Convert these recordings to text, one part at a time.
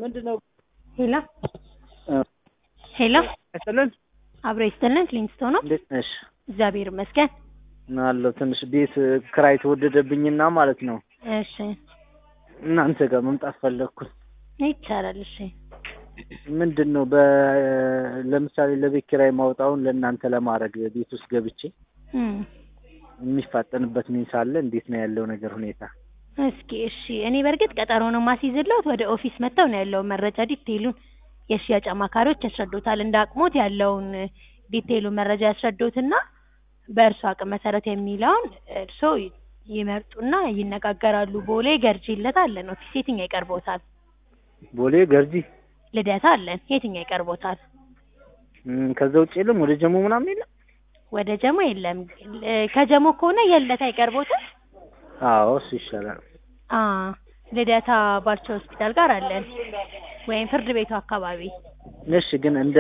ምንድነው? ሄሎ ሄሎ አይሰለን አብሮ ይስጥልን ክሊንስቶን ነው። እንዴት ነሽ? እግዚአብሔር ይመስገን። አለሁ ትንሽ ቤት ክራይ ተወደደብኝና ማለት ነው እሺ እናንተ ጋር መምጣት ፈለግኩኝ። ይቻላል። እሺ ምንድን ነው በ ለምሳሌ ለቤት ኪራይ ማውጣውን ለእናንተ ለማድረግ ቤት ውስጥ ገብቼ እም፣ የሚፋጠንበት ሚንስ አለ? እንዴት ነው ያለው ነገር ሁኔታ? እስኪ እሺ፣ እኔ በእርግጥ ቀጠሮ ነው ማስይዝልዎት። ወደ ኦፊስ መጥተው ነው ያለውን መረጃ ዲቴይሉን የሽያጭ አማካሪዎች ያስረዱታል። እንደ አቅሞት ያለውን ዲቴይሉን መረጃ ያስረዱትና በእርሶ አቅም መሰረት የሚለውን እርሶ ይመርጡና ይነጋገራሉ። ቦሌ ገርጂ ልደታ አለን ኦፊስ። የትኛው ይቀርቦታል? ቦሌ ገርጂ። ልደታ አለን። የትኛው ይቀርቦታል? እም፣ ከዛ ውጭ የለም ወደ ጀሞ ምናምን የለም? ወደ ጀሞ የለም። እ፣ ከጀሞ ከሆነ የልደታ ይቀርቦታል። አዎ እሱ ይሻላል። አ ልደታ ባልቻ ሆስፒታል ጋር አለን፣ ወይም ፍርድ ቤቱ አካባቢ። እሺ ግን እንደ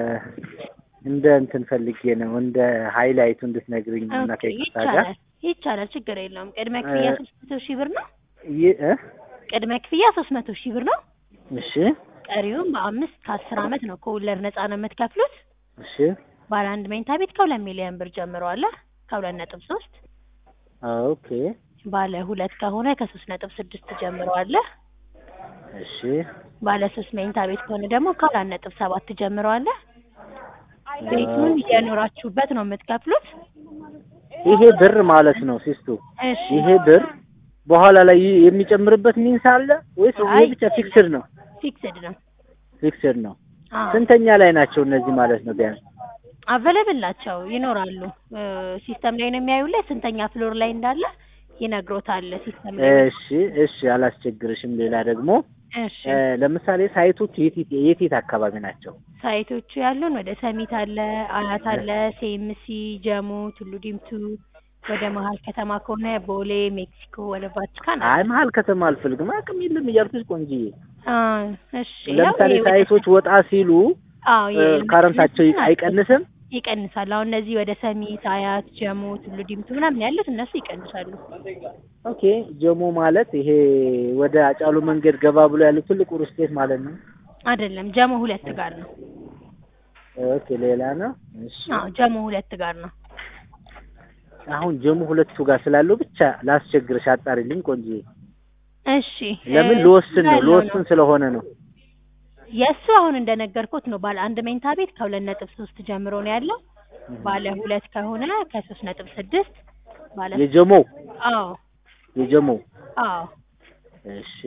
እንደ እንትን ፈልጌ ነው እንደ ሃይላይቱ እንድትነግርኝ እና ኦኬ፣ ከይቅርታ ጋር ይቻላል ይቻላል፣ ችግር የለውም። ቅድመ ክፍያ ሶስት መቶ ሺህ ብር ነው። ይ እ ቅድመ ክፍያ ሶስት መቶ ሺህ ብር ነው። እሺ ቀሪውም በአምስት ከአስር አመት ነው ከወለድ ነፃ ነው የምትከፍሉት። እሺ ባለ አንድ መኝታ ቤት ከሁለት ሚሊዮን ብር ጀምሮ አለ ከሁለት ነጥብ ሶስት ኦኬ ባለ ሁለት ከሆነ ከሶስት ነጥብ ስድስት ጀምሮ አለ። እሺ ባለ ሶስት መኝታ ቤት ከሆነ ደግሞ ከአራት ነጥብ ሰባት ጀምሮ አለ። ቤቱን እየኖራችሁበት ነው የምትከፍሉት። ይሄ ብር ማለት ነው ሲስቱ እሺ ይሄ ብር በኋላ ላይ የሚጨምርበት ሚንስ አለ ወይስ ይሄ አይ፣ ብቻ ፊክስድ ነው? ፊክስድ ነው። ፊክስድ ነው። አዎ ስንተኛ ላይ ናቸው እነዚህ ማለት ነው? ቢያንስ አቬለብል ናቸው ይኖራሉ። ሲስተም ላይ ነው የሚያዩለት ስንተኛ ፍሎር ላይ እንዳለ ይነግሮታል ሲስተም ላይ። እሺ እሺ፣ አላስቸግርሽም። ሌላ ደግሞ እሺ እ፣ ለምሳሌ ሳይቶቹ የት የት የት የት አካባቢ ናቸው? ሳይቶቹ ያሉን ወደ ሰሚት አለ፣ አያት አለ፣ ሴምሲ፣ ጀሞ፣ ቱሉ ዲምቱ፣ ወደ መሀል ከተማ ከሆነ ቦሌ፣ ሜክሲኮ፣ ወደ ቫቲካን አይ አለ። መሀል ከተማ አልፈልግም፣ አቅም የለም እያልኩሽ ቆንጅዬ። አ እሺ ለምሳሌ ያው ይሄ ወደ- ሳይቶች ወጣ ሲሉ አዎ እ፣ የኤሌመንት ካረንታቸው ናቸው። አይቀንስም? ይቀንሳል። አሁን እነዚህ ወደ ሰሚት፣ አያት፣ ጀሞ፣ ቱሉ ዲምቱ ምናምን ያሉት እነሱ ይቀንሳሉ። ኦኬ ጀሞ ማለት ይሄ ወደ አጫሉ መንገድ ገባ ብሎ ያለው ትልቁ ርስቴት ማለት ነው። አይደለም ጀሞ ሁለት ጋር ነው። ኦኬ ሌላ ነው። እሺ አዎ ጀሞ ሁለት ጋር ነው። አሁን ጀሞ ሁለቱ ጋር ስላለው ብቻ ላስቸግርሽ፣ አጣሪልኝ ቆንጆዬ። እሺ ለምን እ፣ ልወስን ነው ያለው ልወስን ስለሆነ ነው። የእሱ አሁን እንደነገርኩት ነው። ባለ አንድ መኝታ ቤት ከሁለት ነጥብ ሶስት ጀምሮ ነው ያለው። ባለ ሁለት ከሆነ ከሶስት ነጥብ ስድስት ባለ የጀሞው አዎ የጀሞው አዎ እሺ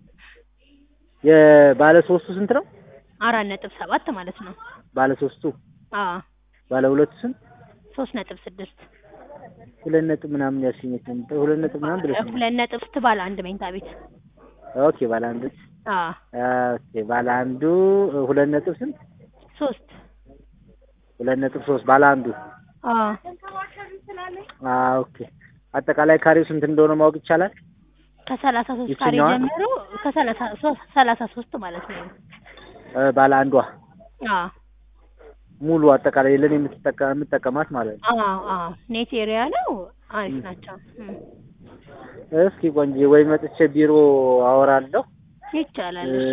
የባለ ሶስቱ ስንት ነው? አራት ነጥብ ሰባት ማለት ነው። ባለ ሶስቱ አዎ ባለ ሁለቱ ስንት? ሶስት ነጥብ ስድስት ሁለት ነጥብ ምናምን ያልሽኝ ነበር። ሁለት ነጥብ ምናምን ብለሽ ሁለት ነጥብ ስት ባለ አንድ መኝታ ቤት ኦኬ ባለ አንዱ አዎ ኦኬ ባለ አንዱ ሁለት ነጥብ ስንት? ሶስት ሁለት ነጥብ ሶስት ባለ አንዱ አዎ አ ኦኬ አጠቃላይ ካሬው ስንት እንደሆነ ማወቅ ይቻላል? ከሰላሳ ሶስት ካሬ ይችኛዋ? ጀምሮ ከሰላሳ ሶስት ሰላሳ ሶስት ማለት ነው። እ፣ ባለ አንዷ አዎ ሙሉ አጠቃላይ ለኔ የምትጠቀ የምጠቀማት ማለት ነው። አዎ አዎ ኔት ኤሪያ ነው። አሪፍ ናቸው። እም፣ እስኪ ቆንጆ ወይ መጥቼ ቢሮ አወራለሁ። ይቻላል። እ፣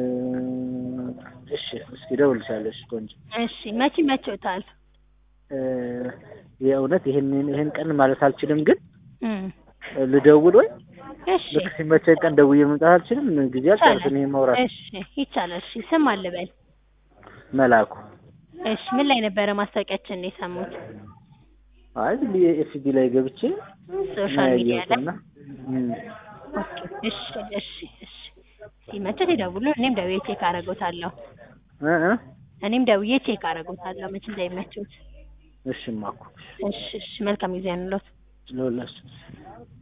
እሺ እሺ እስኪ እደውልልሻለሁ። እሺ ቆንጆ እሺ መቼ መቼውታል? እ፣ የእውነት ይሄን ይሄን ቀን ማለት አልችልም፣ ግን እም፣ ልደውል ወይ እሺ ልክ ሲመቸኝ ቀን ደውዬ መምጣት አልችልም። ጊዜ አልጨርስም። ይሄን ማውራት እሺ ይቻላል። እሺ ስም አልበል። መላኩ እሺ ምን ላይ ነበረ ማስታወቂያችን ነው የሰሙት? አይ ዝም ብዬ ኤፍቢ ላይ ገብቼ ሶሻል ሚዲያ ላይ። ያየሁትና እም፣ ኦኬ እሺ እሺ እሺ ሲመቸት ይደውሉ። እኔም ደውዬ ቼክ አደርጎታለሁ። እ እ እኔም ደውዬ ቼክ አደርጎታለሁ መቼ እንደሚመቸውት። እሺ ማኩ እሺ እሺ መልካም ጊዜ ያንሎት። ለሁላችን